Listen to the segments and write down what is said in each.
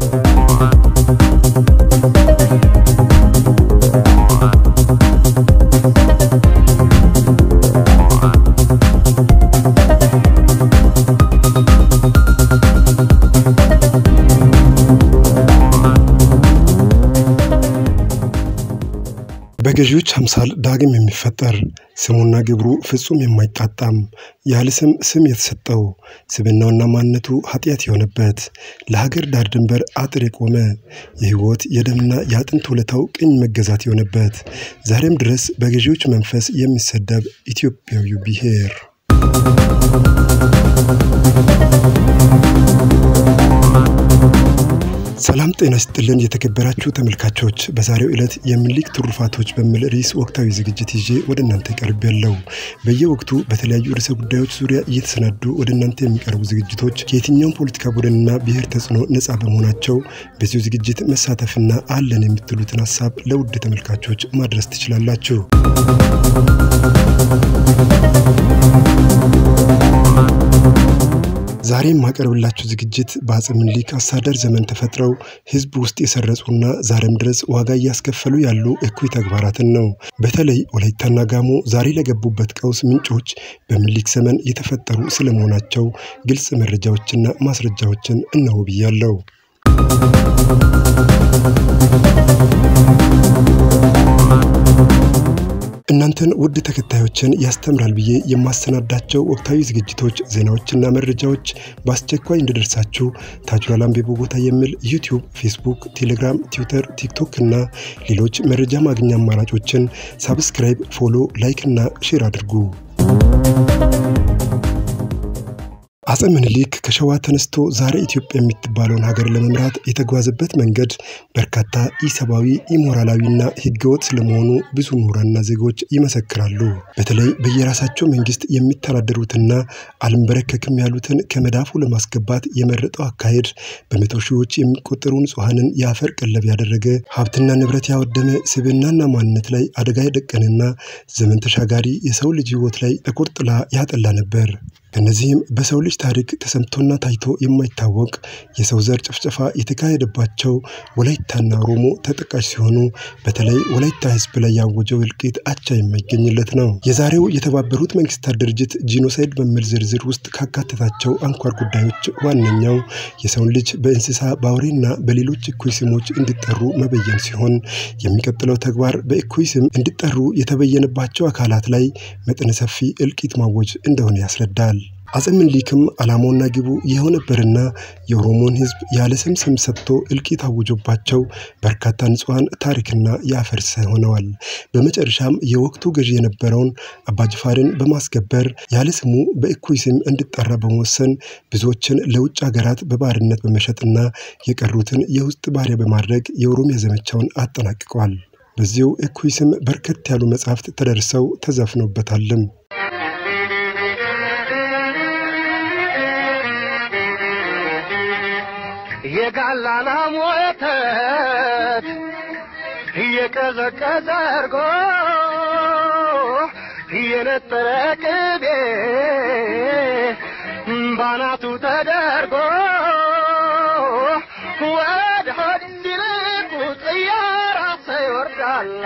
በገዢዎች አምሳል ዳግም የሚፈጠር ስሙና ግብሩ ፍጹም የማይጣጣም ያለ ስም ስም የተሰጠው ስብናውና ማንነቱ ኃጢአት የሆነበት ለሀገር ዳር ድንበር አጥር የቆመ የሕይወት የደምና የአጥንት ውለታው ቅኝ መገዛት የሆነበት ዛሬም ድረስ በገዢዎች መንፈስ የሚሰደብ ኢትዮጵያዊው ብሔር ሰላም ጤና ይስጥልን የተከበራችሁ ተመልካቾች፣ በዛሬው ዕለት የምኒልክ ትሩፋቶች በሚል ርዕስ ወቅታዊ ዝግጅት ይዤ ወደ እናንተ ቀርብ ያለው በየወቅቱ በተለያዩ ርዕሰ ጉዳዮች ዙሪያ እየተሰናዱ ወደ እናንተ የሚቀርቡ ዝግጅቶች ከየትኛውም ፖለቲካ ቡድንና ብሔር ተጽዕኖ ነፃ በመሆናቸው በዚሁ ዝግጅት መሳተፍና አለን የምትሉትን ሀሳብ ለውድ ተመልካቾች ማድረስ ትችላላችሁ። ዛሬ የማቀርብላችሁ ዝግጅት በአፄ ምኒልክ አስተዳደር ዘመን ተፈጥረው ሕዝብ ውስጥ የሰረጹና ዛሬም ድረስ ዋጋ እያስከፈሉ ያሉ እኩይ ተግባራትን ነው። በተለይ ወላይታና ጋሞ ዛሬ ለገቡበት ቀውስ ምንጮች በምኒልክ ዘመን የተፈጠሩ ስለመሆናቸው ግልጽ መረጃዎችና ማስረጃዎችን እነሆ ብያለሁ። እናንተን ውድ ተከታዮችን ያስተምራል ብዬ የማሰናዳቸው ወቅታዊ ዝግጅቶች፣ ዜናዎችና መረጃዎች በአስቸኳይ እንዲደርሳችሁ ታጁራል አምቤቦ ቦታ የሚል ዩቲዩብ፣ ፌስቡክ፣ ቴሌግራም፣ ትዊተር፣ ቲክቶክ እና ሌሎች መረጃ ማግኛ አማራጮችን ሳብስክራይብ፣ ፎሎ፣ ላይክ እና ሼር አድርጉ። አፄ ምኒልክ ከሸዋ ተነስቶ ዛሬ ኢትዮጵያ የምትባለውን ሀገር ለመምራት የተጓዘበት መንገድ በርካታ ኢሰብአዊ፣ ኢሞራላዊና ሕገወጥ ስለመሆኑ ብዙ ምሁራንና ዜጎች ይመሰክራሉ። በተለይ በየራሳቸው መንግስት የሚተዳደሩትና አልንበረከክም ያሉትን ከመዳፉ ለማስገባት የመረጠው አካሄድ በመቶ ሺዎች የሚቆጠሩ ንጹሐንን የአፈር ቀለብ ያደረገ ሀብትና ንብረት ያወደመ ስብዕናና ማንነት ላይ አደጋ የደቀንና ዘመን ተሻጋሪ የሰው ልጅ ሕይወት ላይ ጥቁር ጥላ ያጠላ ነበር። ከነዚህም በሰው ልጅ ታሪክ ተሰምቶና ታይቶ የማይታወቅ የሰው ዘር ጭፍጨፋ የተካሄደባቸው ወላይታና ኦሮሞ ተጠቃሽ ሲሆኑ በተለይ ወላይታ ህዝብ ላይ ያወጀው እልቂት አቻ የማይገኝለት ነው። የዛሬው የተባበሩት መንግስታት ድርጅት ጂኖሳይድ በሚል ዝርዝር ውስጥ ካካተታቸው አንኳር ጉዳዮች ዋነኛው የሰውን ልጅ በእንስሳ በአውሬና በሌሎች እኩይ ስሞች እንዲጠሩ መበየን ሲሆን የሚቀጥለው ተግባር በእኩይ ስም እንዲጠሩ የተበየነባቸው አካላት ላይ መጠነ ሰፊ እልቂት ማወጅ እንደሆነ ያስረዳል። አፄ ምኒልክም ዓላማውና ግቡ ይኸው ነበርና የኦሮሞን ህዝብ ያለ ስም ስም ሰጥቶ እልቂት አውጆባቸው በርካታ ንጹሐን ታሪክና የአፈር ሲሳይ ሆነዋል። በመጨረሻም የወቅቱ ገዢ የነበረውን አባጅፋርን በማስገበር ያለ ስሙ በእኩይ ስም እንዲጠራ በመወሰን ብዙዎችን ለውጭ ሀገራት በባርነት በመሸጥና የቀሩትን የውስጥ ባሪያ በማድረግ የኦሮሚያ ዘመቻውን አጠናቅቋል። በዚሁ እኩይ ስም በርከት ያሉ መጻሕፍት ተደርሰው ተዘፍኖበታልም። የጋላና ሞተት እየቀዘቀዘ እርጎ እየነጠረ ቅቤ ባናቱ ተደርጎ ወደ ሆድ እንዲልቁ ጥያራ ይወርዳላ።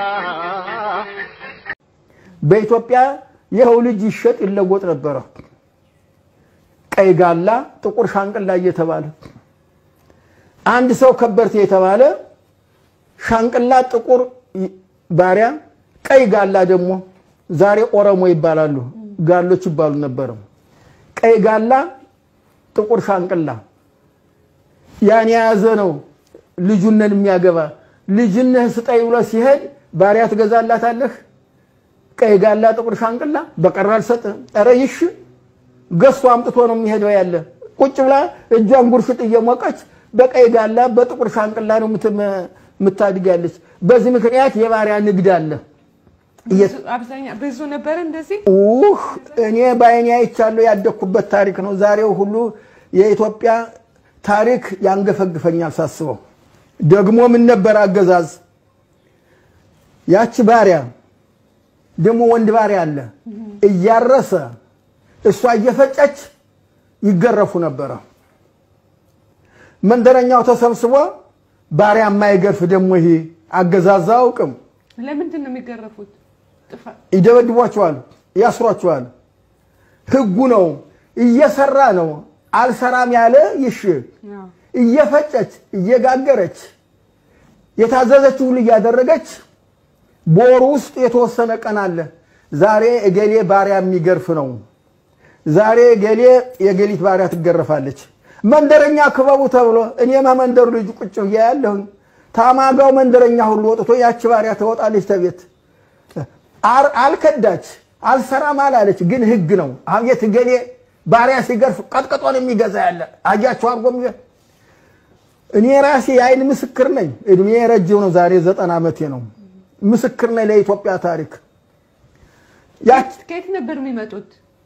በኢትዮጵያ ይኸው ልጅ ይሸጥ ይለወጥ ነበረ። ቀይ ጋላ፣ ጥቁር ሻንቅላ እየተባለ አንድ ሰው ከበርቴ የተባለ ሻንቅላ ጥቁር ባሪያ፣ ቀይ ጋላ ደግሞ ዛሬ ኦሮሞ ይባላሉ፣ ጋሎች ይባሉ ነበረ። ቀይ ጋላ፣ ጥቁር ሻንቅላ ያን የያዘ ነው ልጁነን የሚያገባ ልጅነህ ስጠኝ ብሎ ሲሄድ ባሪያ ትገዛላታለህ? ቀይ ጋላ፣ ጥቁር ሻንቅላ በቀር አልሰጥህም። ኧረ ይሽ ገዝቶ አምጥቶ ነው የሚሄደው ያለ ቁጭ ብላ እጇን ጉርሽጥ እየሞቀች በቀይ ጋላ በጥቁር ሻንቅላ ነው የምታድግ ያለች። በዚህ ምክንያት የባሪያ ንግድ አለ። አብዛኛው ብዙ ነበረ እንደዚህ ውህ እኔ በዓይኔ አይቻለሁ። ያደግኩበት ታሪክ ነው። ዛሬው ሁሉ የኢትዮጵያ ታሪክ ያንገፈግፈኛል ሳስበው። ደግሞ ምን ነበር አገዛዝ ያቺ ባሪያ ደግሞ ወንድ ባሪያ አለ እያረሰ እሷ እየፈጨች ይገረፉ ነበረ። መንደረኛው ተሰብስቦ ባሪያ የማይገርፍ ደግሞ ይሄ አገዛዝ አያውቅም። ለምንድን ነው የሚገረፉት? ጥፋት ይደበድቧቸዋል፣ ያስሯቸዋል። ህጉ ነው። እየሰራ ነው። አልሰራም ያለ ይሽ አዎ። እየፈጨች እየጋገረች የታዘዘች ሁሉ እያደረገች በወሩ ውስጥ የተወሰነ ቀን አለ። ዛሬ እገሌ ባሪያ የሚገርፍ ነው። ዛሬ እገሌ የገሊት ባሪያ ትገረፋለች። መንደረኛ ክበቡ ተብሎ እኔም መንደሩ ልጅ ቁጭ ብዬ ያለሁኝ ታማጋው መንደረኛ ሁሉ ወጥቶ ያቺ ባሪያ ትወጣለች ተቤት አር- አልከዳች አልሰራም አላለች። ግን ህግ ነው። አቤት እገሌ ባሪያ ሲገርፍ ቀጥቅጦን የሚገዛ ያለ አያቸው አርጎ የሚገ- እኔ ራሴ የአይን ምስክር ነኝ። እድሜ ረጅም ነው። ዛሬ ዘጠና ዓመቴ ነው። ምስክር ነኝ ለኢትዮጵያ ታሪክ። ያች ከየት ነበር የሚመጡት?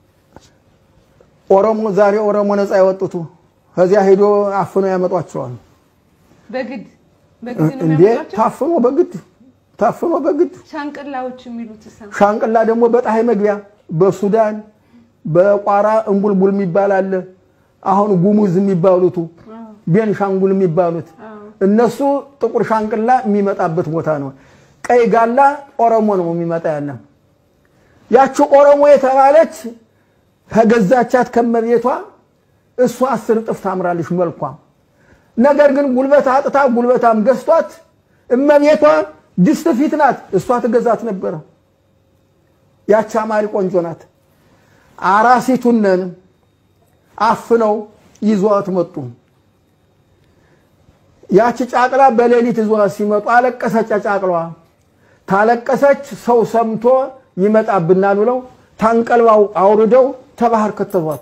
ኦሮሞ ዛሬ ኦሮሞ ነፃ ያወጡቱ ከዚያ ሄዶ አፍኖ ያመጧቸዋል። በግድ በግድ ነው እንዴ የሚያመጧቸው? ታፍኖ በግድ ታፍኖ በግድ ሻንቅላዎች የሚሉት እሳ ሻንቅላ ደግሞ በፀሐይ መግቢያ በሱዳን በቋራ እንቡልቡል የሚባል አለ። አሁን ጉሙዝ የሚባሉቱ ቤንሻንጉል የሚባሉት እነሱ ጥቁር ሻንቅላ የሚመጣበት ቦታ ነው። ቀይ ጋላ ኦሮሞ ነው የሚመጣ ያለ። ያቺ ኦሮሞ የተባለች ከገዛቻት ከመቤቷ እሷ አስር እጥፍ ታምራለች መልኳ። ነገር ግን ጉልበት አጥታ ጉልበታም ገዝቷት እመቤቷ ድስት ፊት ናት። እሷ ትገዛት ነበረ። ያቺ አማሪ ቆንጆ ናት። አራሲቱነን አፍነው ይዟት መጡ። ያቺ ጫቅላ በሌሊት ይዟት ሲመጡ አለቀሰች። ጫቅላዋ ታለቀሰች። ሰው ሰምቶ ይመጣብናል ብለው ታንቀልባው አውርደው ተባህር ከተቷት።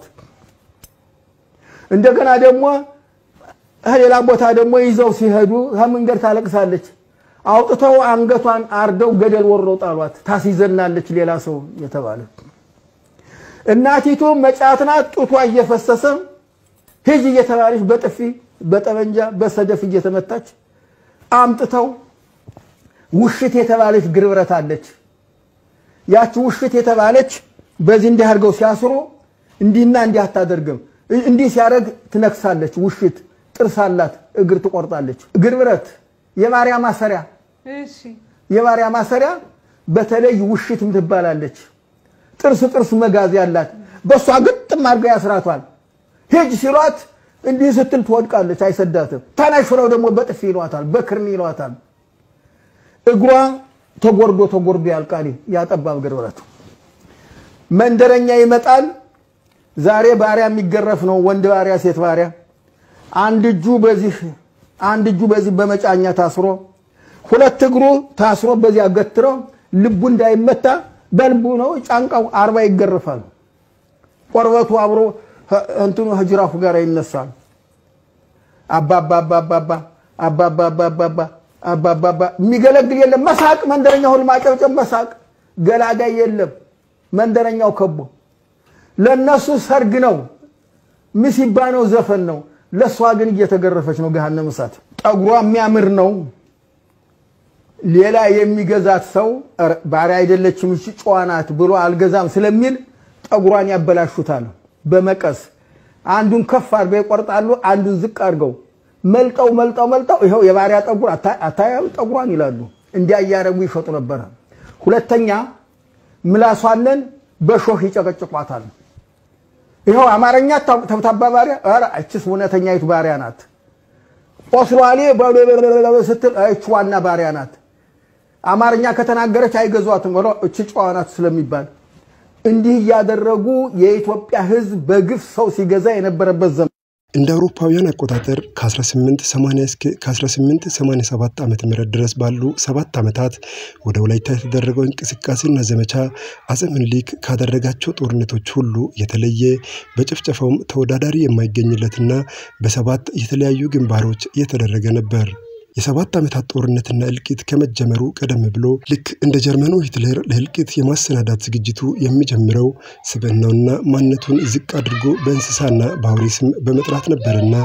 እንደገና ደግሞ ሌላ ቦታ ደግሞ ይዘው ሲሄዱ ከመንገድ ታለቅሳለች። አውጥተው አንገቷን አርደው ገደል ወረው ጣሏት። ታስይዘናለች ሌላ ሰው የተባለ እናቲቱ መጫት ናት። ጡቷ እየፈሰሰ ሂጅ እየተባለች በጥፊ በጠመንጃ በሰደፍ እየተመታች አምጥተው ውሽት የተባለች ግርብረት አለች። ያቺ ውሽት የተባለች በዚህ እንዲህ አድርገው ሲያስሩ እንዲህና እንዲህ አታደርግም። እንዲህ ሲያደርግ ትነክሳለች። ውሽት ጥርስ አላት፣ እግር ትቆርጣለች። ግርብረት የባሪያ ማሰሪያ እሺ የባሪያ ማሰሪያ በተለይ ውሽት ትባላለች። ጥርስ ጥርስ መጋዝ ያላት በእሷ ግጥም አድርጋ ያስራቷል። ሂጅ ሲሏት እንዲህ ስትል ትወድቃለች፣ አይሰዳትም። ተነሽ ብለው ደግሞ በጥፊ ይሏታል፣ በክርኒ ይሏታል። እግሯ ተጎርዶ ተጎርዶ ያልቃል። ያጠባብ ግርብረቱ መንደረኛ ይመጣል። ዛሬ ባሪያ የሚገረፍ ነው፣ ወንድ ባሪያ፣ ሴት ባሪያ። አንድ እጁ በዚህ አንድ እጁ በዚህ በመጫኛ ታስሮ ሁለት እግሩ ታስሮ በዚያ ገትሮ ልቡ እንዳይመታ በልቡ ነው ጫንቃው አርባ ይገረፋል። ቆርበቱ አብሮ እንትኑ ህጅራፉ ጋር ይነሳል። አባባ አባባባ አባባባባባ አባባባ የሚገለግል የለም። መሳቅ መንደረኛ ሁሉ ማጨብጨብ፣ መሳቅ ገላጋይ የለም። መንደረኛው ከቦ ለነሱ ሰርግ ነው፣ ምሲባ ነው፣ ዘፈን ነው። ለእሷ ግን እየተገረፈች ነው። ገሃነመ እሳት ጠጉሯ የሚያምር ነው። ሌላ የሚገዛት ሰው ባሪያ አይደለችም እሺ ጨዋ ናት ብሎ አልገዛም ስለሚል ጠጉሯን ያበላሹታል። በመቀስ አንዱን ከፍ አድርገው ይቆርጣሉ፣ አንዱን ዝቅ አድርገው መልጠው መልጠው መልጠው ይኸው የባሪያ ጠጉር አታያም ጠጉሯን ይላሉ። እንዲያ እያደረጉ ይሸጡ ነበረ። ሁለተኛ ምላሷንን በሾህ ይጨቀጭቋታል። ይኸው አማርኛ ተብታባ ባሪያ፣ ኧረ እችስ እውነተኛይቱ ባሪያ ናት። ቆስሏሌ ስትል እች ዋና ባሪያ ናት። አማርኛ ከተናገረች አይገዟትም፣ እች ጨዋ ናት ስለሚባል እንዲህ እያደረጉ የኢትዮጵያ ሕዝብ በግፍ ሰው ሲገዛ የነበረበት ዘመን እንደ አውሮፓውያን አቆጣጠር ከ1880 እስከ ከ1887 ዓ ም ድረስ ባሉ ሰባት ዓመታት ወደ ወላይታ የተደረገው እንቅስቃሴና ዘመቻ አፄ ምኒልክ ካደረጋቸው ጦርነቶች ሁሉ የተለየ በጭፍጨፋውም ተወዳዳሪ የማይገኝለትና በሰባት የተለያዩ ግንባሮች የተደረገ ነበር። የሰባት ዓመታት ጦርነትና እልቂት ከመጀመሩ ቀደም ብሎ ልክ እንደ ጀርመኑ ሂትለር ለእልቂት የማሰናዳት ዝግጅቱ የሚጀምረው ስብዕናውና ማንነቱን ዝቅ አድርጎ በእንስሳና በአውሬ ስም በመጥራት ነበርና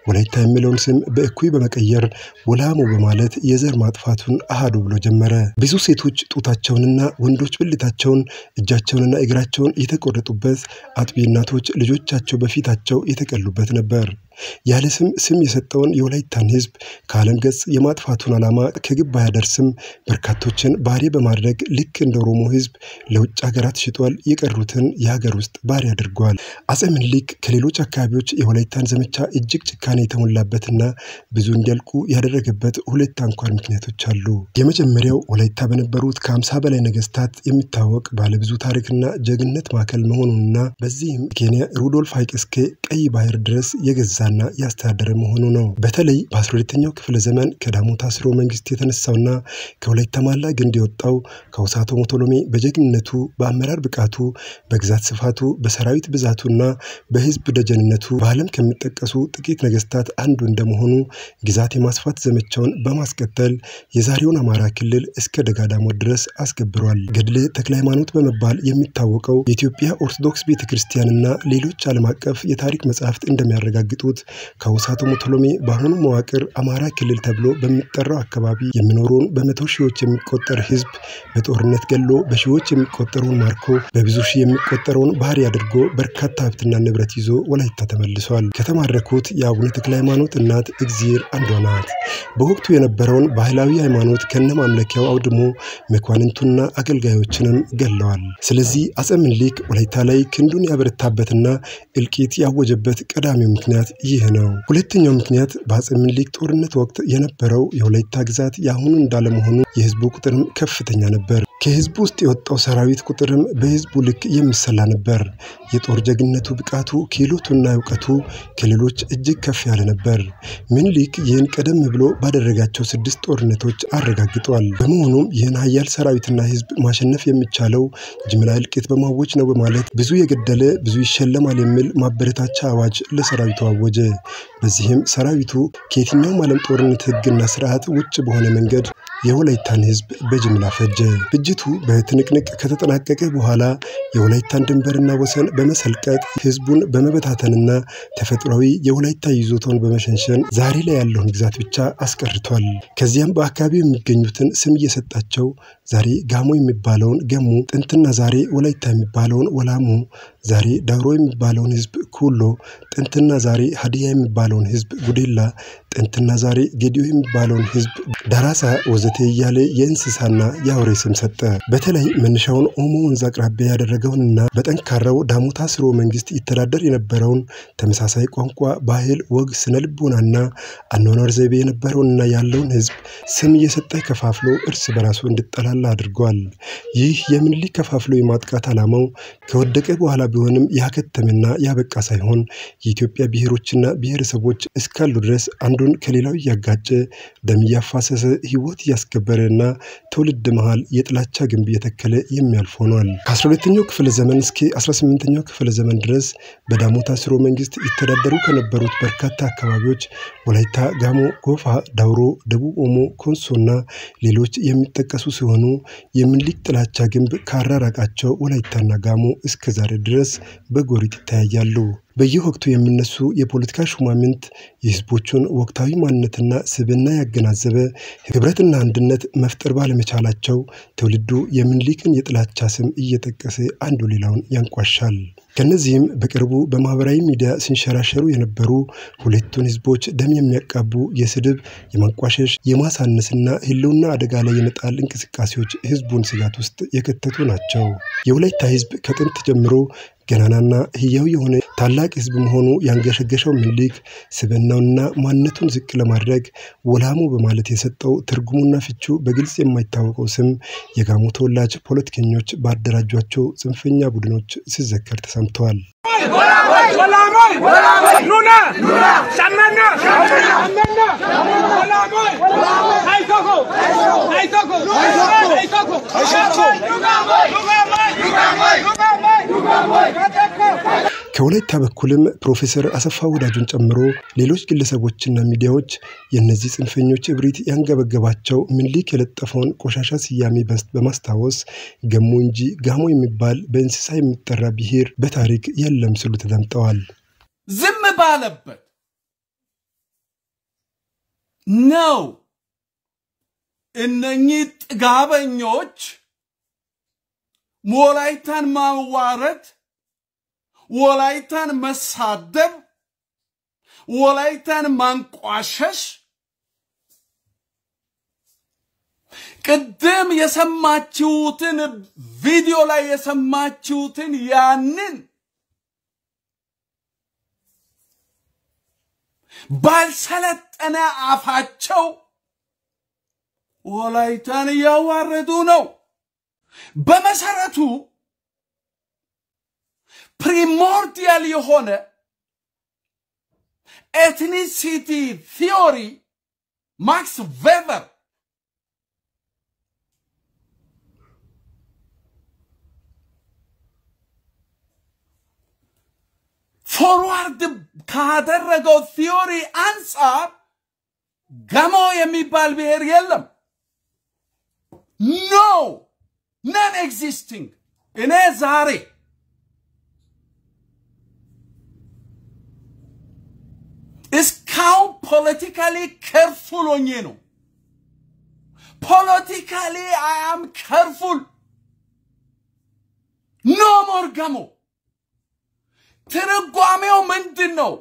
ወላይታ የሚለውን ስም በእኩይ በመቀየር ወላሞ በማለት የዘር ማጥፋቱን አሃዱ ብሎ ጀመረ። ብዙ ሴቶች ጡታቸውንና ወንዶች ብልታቸውን እጃቸውንና እግራቸውን የተቆረጡበት፣ አጥቢ እናቶች ልጆቻቸው በፊታቸው የተቀሉበት ነበር። ያለ ስም ስም የሰጠውን የወላይታን ሕዝብ ከዓለም ገጽ የማጥፋቱን ዓላማ ከግብ ባያደርስም በርካቶችን ባሪያ በማድረግ ልክ እንደ ኦሮሞ ሕዝብ ለውጭ ሀገራት ሽጧል። የቀሩትን የሀገር ውስጥ ባሪያ አድርጓል። አጼ ምኒልክ ከሌሎች አካባቢዎች የወላይታን ዘመቻ እጅግ ጭካኔ የተሞላበትና ብዙ እንዲያልቁ ያደረገበት ሁለት አንኳር ምክንያቶች አሉ። የመጀመሪያው ወላይታ በነበሩት ከአምሳ በላይ ነገስታት የሚታወቅ ባለብዙ ታሪክና ጀግንነት ማዕከል መሆኑንና በዚህም ኬንያ ሩዶልፍ ሐይቅ እስከ ቀይ ባህር ድረስ የገዛ ና ያስተዳደረ መሆኑ ነው። በተለይ በ12ኛው ክፍለ ዘመን ከዳሞታ ስርወ መንግስት የተነሳውና ከወላይታ ማላ ግንድ የወጣው ከውሳቶ ሞቶሎሜ በጀግንነቱ፣ በአመራር ብቃቱ፣ በግዛት ስፋቱ፣ በሰራዊት ብዛቱና በህዝብ ደጀንነቱ በዓለም ከሚጠቀሱ ጥቂት ነገስታት አንዱ እንደመሆኑ ግዛት የማስፋት ዘመቻውን በማስቀጠል የዛሬውን አማራ ክልል እስከ ደጋዳሞት ድረስ አስገብሯል። ገድለ ተክለ ሃይማኖት በመባል የሚታወቀው የኢትዮጵያ ኦርቶዶክስ ቤተ ክርስቲያንና ሌሎች ዓለም አቀፍ የታሪክ መጻሕፍት እንደሚያረጋግጡት ከውሳቶ ሞቶሎሜ በአሁኑ መዋቅር አማራ ክልል ተብሎ በሚጠራው አካባቢ የሚኖረውን በመቶ ሺዎች የሚቆጠር ህዝብ በጦርነት ገሎ በሺዎች የሚቆጠረውን ማርኮ በብዙ ሺህ የሚቆጠረውን ባህሪ አድርጎ በርካታ ሀብትና ንብረት ይዞ ወላይታ ተመልሷል። ከተማረኩት የአቡነ ተክለ ሃይማኖት እናት እግዚአብሔር አንዷ ናት። በወቅቱ የነበረውን ባህላዊ ሃይማኖት ከነ ማምለኪያው አውድሞ መኳንንቱና አገልጋዮችንም ገለዋል። ስለዚህ አጼ ምኒልክ ወላይታ ላይ ክንዱን ያበረታበትና እልቂት ያወጀበት ቀዳሚው ምክንያት ይህ ነው። ሁለተኛው ምክንያት በአጼ ምኒልክ ጦርነት ወቅት የነበረው የወላይታ ግዛት የአሁኑ እንዳለመሆኑ የህዝቡ ቁጥርም ከፍተኛ ነበር። ከህዝቡ ውስጥ የወጣው ሰራዊት ቁጥርም በህዝቡ ልክ የሚሰላ ነበር። የጦር ጀግነቱ ብቃቱ፣ ክህሎቱና እውቀቱ ከሌሎች እጅግ ከፍ ያለ ነበር። ምኒልክ ይህን ቀደም ብሎ ባደረጋቸው ስድስት ጦርነቶች አረጋግጧል። በመሆኑም ይህን ሀያል ሰራዊትና ህዝብ ማሸነፍ የሚቻለው ጅምላ እልቂት በማወጅ ነው በማለት ብዙ የገደለ ብዙ ይሸለማል የሚል ማበረታቻ አዋጅ ለሰራዊቱ አወጀ። በዚህም ሰራዊቱ ከየትኛውም ዓለም ጦርነት ህግና ስርዓት ውጭ በሆነ መንገድ የወላይታን ህዝብ በጅምላ ፈጀ። ፍጅቱ በትንቅንቅ ከተጠናቀቀ በኋላ የወላይታን ድንበርና ወሰን በመሰልቀጥ ህዝቡን በመበታተንና ተፈጥሯዊ የወላይታ ይዞታውን በመሸንሸን ዛሬ ላይ ያለውን ግዛት ብቻ አስቀርቷል። ከዚያም በአካባቢው የሚገኙትን ስም እየሰጣቸው ዛሬ ጋሞ የሚባለውን ገሙ፣ ጥንትና ዛሬ ወላይታ የሚባለውን ወላሙ፣ ዛሬ ዳውሮ የሚባለውን ህዝብ ኩሎ፣ ጥንትና ዛሬ ሀዲያ የሚባለውን ህዝብ ጉዴላ፣ ጥንትና ዛሬ ጌዲዮ የሚባለውን ህዝብ ዳራሳ ወዘተ እያለ የእንስሳና የአውሬ ስም ሰጠ። በተለይ መነሻውን ኦሞ ወንዝ አቅራቢያ ያደረገውንና በጠንካራው ዳሞታ ስርወ መንግስት ይተዳደር የነበረውን ተመሳሳይ ቋንቋ፣ ባህል፣ ወግ፣ ስነ ልቦናና አኗኗር ዘይቤ የነበረውንና ያለውን ህዝብ ስም እየሰጠ ከፋፍሎ እርስ በራሱ እንዲጠላላ አድርጓል። ይህ የምኒልክ ከፋፍሎ የማጥቃት ዓላማው ከወደቀ በኋላ ቢሆንም ያከተመና ያበቃ ሳይሆን የኢትዮጵያ ብሔሮችና ብሔረሰቦች እስካሉ ድረስ አንዱን ከሌላው እያጋጨ ደም እያፋሰሰ ህይወት እያስከበረና ትውልድ መሃል የጥላቻ ግንብ እየተከለ የሚያልፍ ሆኗል። ከ12ኛው ክፍለ ዘመን እስከ 18ኛው ክፍለ ዘመን ድረስ በዳሞታ ስርወ መንግስት ይተዳደሩ ከነበሩት በርካታ አካባቢዎች ወላይታ፣ ጋሞ፣ ጎፋ፣ ዳውሮ፣ ደቡብ ኦሞ፣ ኮንሶና ሌሎች የሚጠቀሱ ሲሆኑ የምኒልክ ጥላቻ ግንብ ካራራቃቸው ወላይታና ጋሞ እስከ ዛሬ ድረስ በጎሪጥ ይተያያሉ። በየወቅቱ የሚነሱ የፖለቲካ ሹማምንት የህዝቦቹን ወቅታዊ ማንነትና ስብዕና ያገናዘበ ህብረትና አንድነት መፍጠር ባለመቻላቸው ትውልዱ የምኒልክን የጥላቻ ስም እየጠቀሰ አንዱ ሌላውን ያንቋሻል። ከነዚህም በቅርቡ በማህበራዊ ሚዲያ ሲንሸራሸሩ የነበሩ ሁለቱን ህዝቦች ደም የሚያቃቡ የስድብ፣ የማንቋሸሽ፣ የማሳነስና ህልውና አደጋ ላይ የመጣል እንቅስቃሴዎች ህዝቡን ስጋት ውስጥ የከተቱ ናቸው። የወላይታ ህዝብ ከጥንት ጀምሮ ገናናና ህያው የሆነ ታላቅ ህዝብ መሆኑ ያንገሸገሸው ምኒልክ ስብዕናውንና ማንነቱን ዝቅ ለማድረግ ወላሞ በማለት የሰጠው ትርጉሙና ፍቹ በግልጽ የማይታወቀው ስም የጋሞ ተወላጅ ፖለቲከኞች ባደራጇቸው ጽንፈኛ ቡድኖች ሲዘከር ተሰምተዋል። ከወላይታ በኩልም ፕሮፌሰር አሰፋ ወዳጁን ጨምሮ ሌሎች ግለሰቦችና ሚዲያዎች የእነዚህ ጽንፈኞች እብሪት ያንገበገባቸው ምኒልክ የለጠፈውን ቆሻሻ ስያሜ በማስታወስ ገሞ እንጂ ጋሞ የሚባል በእንስሳ የሚጠራ ብሔር በታሪክ የለም ሲሉ ተደምጠዋል። ዝም ባለበት ነው እነኚህ ጥጋበኞች ወላይታን ማዋረድ፣ ወላይታን መሳደብ፣ ወላይታን ማንቋሸሽ ቅድም የሰማችሁትን ቪዲዮ ላይ የሰማችሁትን ያንን ባልሰለጠነ አፋቸው ወላይታን እያዋረዱ ነው። በመሰረቱ ፕሪሞርዲያል የሆነ ኤትኒሲቲ ቲዮሪ ማክስ ቬቨር ፎርዋርድ ካደረገው ቲዮሪ አንጻር ገሞ የሚባል ብሔር የለም። ኖ ነን ኤግዚስቲንግ። እኔ ዛሬ እስካሁን ፖለቲካሊ ከርፉል ሆኜ ነው። ፖለቲካሊ አያም ከርፉል ኖ ሞር ገሞ ትርጓሜው ምንድን ነው?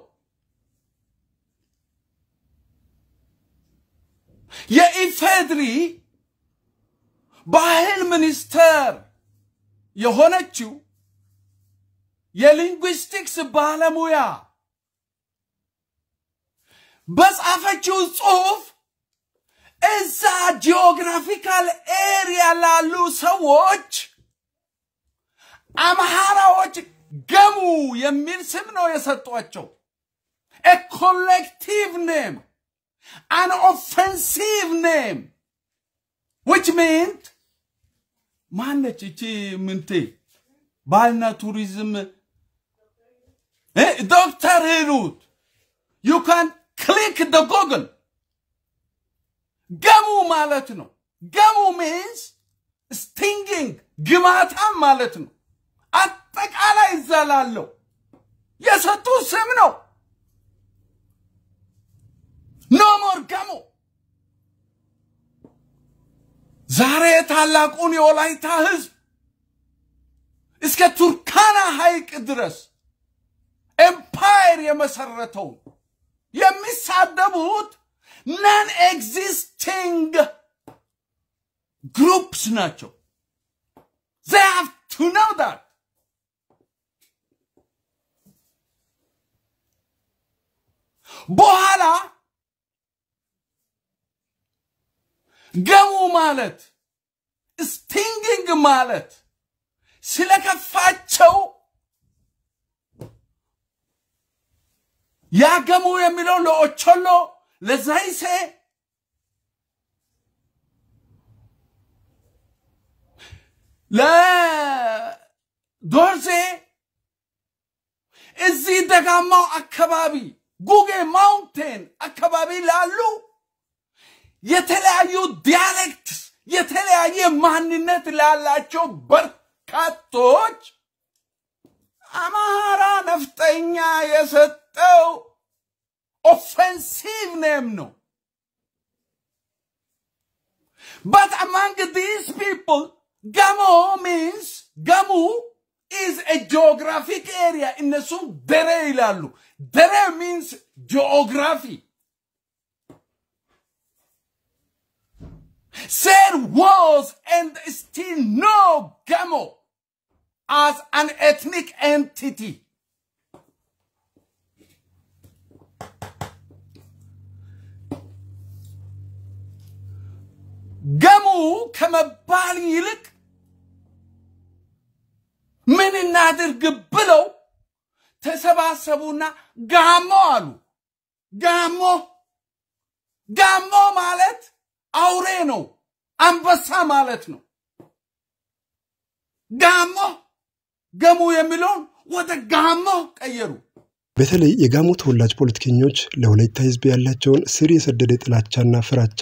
የኢፌድሪ ባህል ሚኒስተር የሆነችው የሊንጉስቲክስ ባለሙያ በጻፈችው ጽሑፍ እዛ ጂኦግራፊካል ኤሪያ ላሉ ሰዎች አምሃራዎች ገሙ የሚል ስም ነው የሰጧቸው። ኤ ኮሌክቲቭ ኔም አን ኦፌንሲቭ ኔም ዊች ሚንት ማነች እቺ ምንቴ ባህልና ቱሪዝም ዶክተር ሂሩት ዩ ካን ክሊክ ደ ጎግል ገሙ ማለት ነው። ገሙ ሚንስ ስቲንጊንግ ግማታም ማለት ነው። አጠቃላይ እዛ ላለው የሰጡ ስም ነው። ኖ ሞር ገሞ ዛሬ ታላቁን የወላይታ ህዝብ እስከ ቱርካና ሐይቅ ድረስ ኤምፓየር የመሰረተውን የሚሳደቡት ነን ኤግዚስቲንግ ግሩፕስ ናቸው። they have to know that በኋላ ገሙ ማለት ስቲንግንግ ማለት ስለከፋቸው ያገሙ የሚለው ለኦቾሎ ለዛይሴ ለዶርዜ እዚህ ደጋማው አካባቢ ጉጌ ማውንቴን አካባቢ ላሉ የተለያዩ ዲያሌክት የተለያየ ማንነት ላላቸው በርካቶች አማራ ነፍጠኛ የሰጠው ኦፌንሲቭ ኔም ነው። But among these people, Gamo means Gamu is a geographic area. እነሱም ደሬ ይላሉ። ደሬ means geography. There was and still no Gamo as an ethnic entity. ገሙ ከመባል ይልቅ ምን እናድርግ ብለው ተሰባሰቡና ጋሞ አሉ። ጋሞ ጋሞ ማለት አውሬ ነው፣ አንበሳ ማለት ነው። ጋሞ ገሙ የሚለውን ወደ ጋሞ ቀየሩ። በተለይ የጋሞ ተወላጅ ፖለቲከኞች ለወላይታ ሕዝብ ያላቸውን ስር የሰደደ ጥላቻና ፍራቻ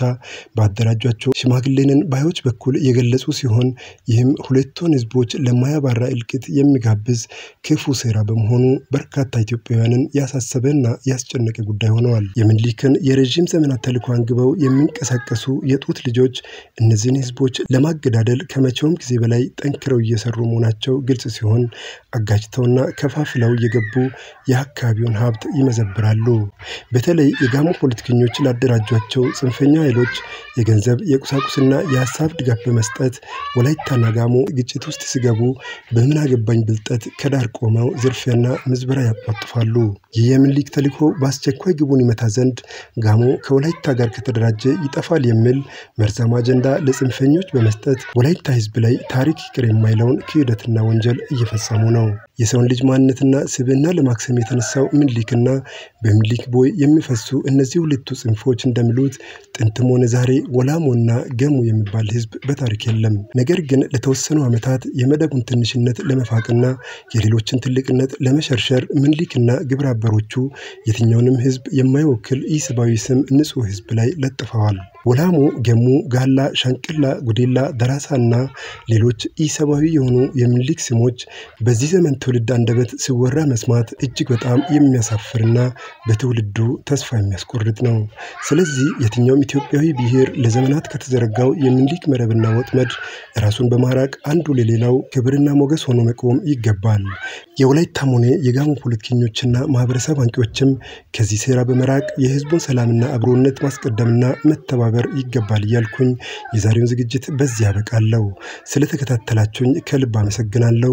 ባደራጇቸው ሽማግሌንን ባዮች በኩል የገለጹ ሲሆን ይህም ሁለቱን ሕዝቦች ለማያባራ እልቂት የሚጋብዝ ክፉ ሴራ በመሆኑ በርካታ ኢትዮጵያውያንን ያሳሰበና ያስጨነቀ ጉዳይ ሆነዋል። የምኒልክን የረዥም ዘመናት ተልዕኮ አንግበው የሚንቀሳቀሱ የጡት ልጆች እነዚህን ሕዝቦች ለማገዳደል ከመቼውም ጊዜ በላይ ጠንክረው እየሰሩ መሆናቸው ግልጽ ሲሆን አጋጭተውና ከፋፍለው እየገቡ የአካባቢውን ሀብት ይመዘብራሉ። በተለይ የጋሞ ፖለቲከኞች ላደራጇቸው ጽንፈኛ ኃይሎች የገንዘብ የቁሳቁስና የሀሳብ ድጋፍ በመስጠት ወላይታና ጋሞ ግጭት ውስጥ ሲገቡ በምን አገባኝ ብልጠት ከዳር ቆመው ዝርፊያና ምዝበራ ያጧጥፋሉ። ይህ የምኒልክ ተልዕኮ በአስቸኳይ ግቡን ይመታ ዘንድ ጋሞ ከወላይታ ጋር ከተደራጀ ይጠፋል የሚል መርዛማ አጀንዳ ለጽንፈኞች በመስጠት ወላይታ ህዝብ ላይ ታሪክ ይቅር የማይለውን ክህደትና ወንጀል እየፈጸሙ ነው። የሰውን ልጅ ማንነትና ስብዕና ለማክሰም የተነሳው ምኒልክና በምኒልክ ቦይ የሚፈሱ እነዚህ ሁለቱ ጽንፎች እንደሚሉት ጥንትም ሆነ ዛሬ ወላሞና ገሙ የሚባል ህዝብ በታሪክ የለም። ነገር ግን ለተወሰኑ ዓመታት የመደቡን ትንሽነት ለመፋቅና የሌሎችን ትልቅነት ለመሸርሸር ምኒልክና ግብረ አበሮቹ የትኛውንም ህዝብ የማይወክል ኢሰብአዊ ስም ንጹሕ ህዝብ ላይ ለጥፈዋል። ወላሞ፣ ገሙ፣ ጋላ፣ ሻንቅላ፣ ጉዴላ፣ ደራሳ እና ሌሎች ኢሰብአዊ የሆኑ የምኒልክ ስሞች በዚህ ዘመን ትውልድ አንደበት ሲወራ መስማት እጅግ በጣም የሚያሳፍርና በትውልዱ ተስፋ የሚያስቆርጥ ነው። ስለዚህ የትኛውም ኢትዮጵያዊ ብሔር ለዘመናት ከተዘረጋው የምኒልክ መረብና ወጥመድ ራሱን በማራቅ አንዱ ለሌላው ክብርና ሞገስ ሆኖ መቆም ይገባል። የወላይታም ሆነ የጋሞ ፖለቲከኞችና ማህበረሰብ አንቂዎችም ከዚህ ሴራ በመራቅ የህዝቡን ሰላምና አብሮነት ማስቀደምና መተባበር ይገባል እያልኩኝ የዛሬውን ዝግጅት በዚህ ያበቃለሁ። ስለተከታተላችሁኝ ከልብ አመሰግናለሁ።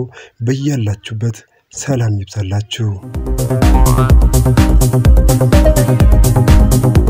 በያላችሁበት ሰላም ይብዛላችሁ።